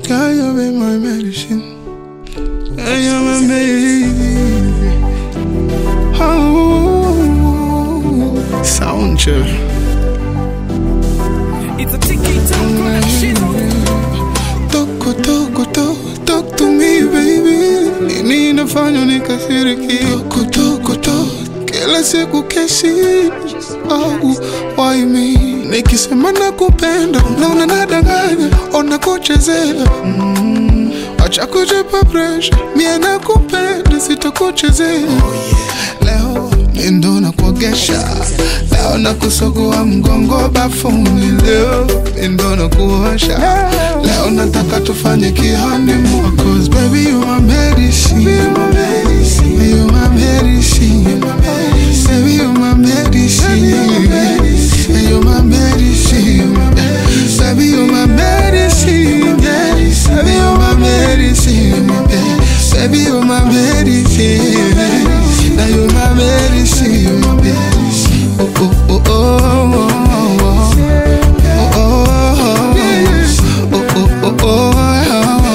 Girl, you be my medicine. Girl, you're my baby. Oh, sound chef. It's a tiki production. Toko, toko, to, talk to me baby. Nini inafanya nikasiriki? Toko, toko, to, kila siku kesi. Oh, why me? Nikisema nakupenda, unaona nadanganya, ona kuchezea. Mm, acha kujipa pressure, mie nakupenda, sitakuchezea. Leo mi ndo nakuogesha, leo nakusugua mgongo bafuni, leo mi ndo nakuosha, leo nataka tufanye kihoneymoon, cause baby you my medicine, you my medicine, you my medicine, baby you my medicine, you my medicine, baby you my medicine, baby you my medicine, baby you my medicine. Now you my medicine, oh oh oh oh oh oh oh oh oh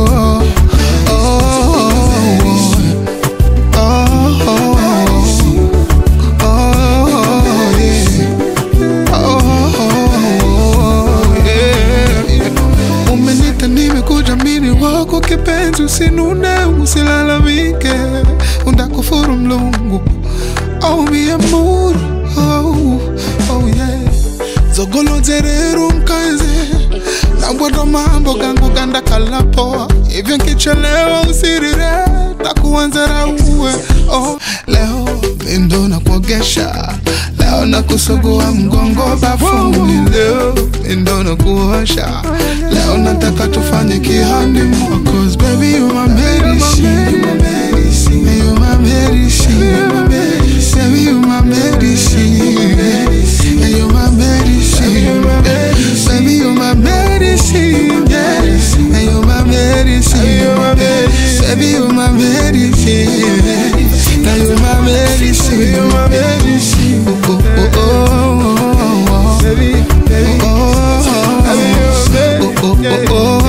Umenita nimekuja mini wako kipenzi, usinune usilalamike, undakufuru mlungu oh mi amor oh, oh yeah zogolozerero mkaze nabwata mambo gangu ganda kalapoa hivyo nkichelewa usirire takuanzera uwe oh, leo mindo na kuogesha leo na kusugua mgongo bafuni leo mindo na kuosha leo nataka tufanye kihoneymoon cause baby you my medicine you my medicine you my medicine baby you my medicine and you my medicine baby you my medicine and you my medicine baby you my medicine now you my medicine you my medicine oh oh oh oh oh baby oh oh oh oh oh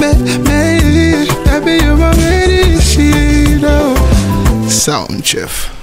Sound chef.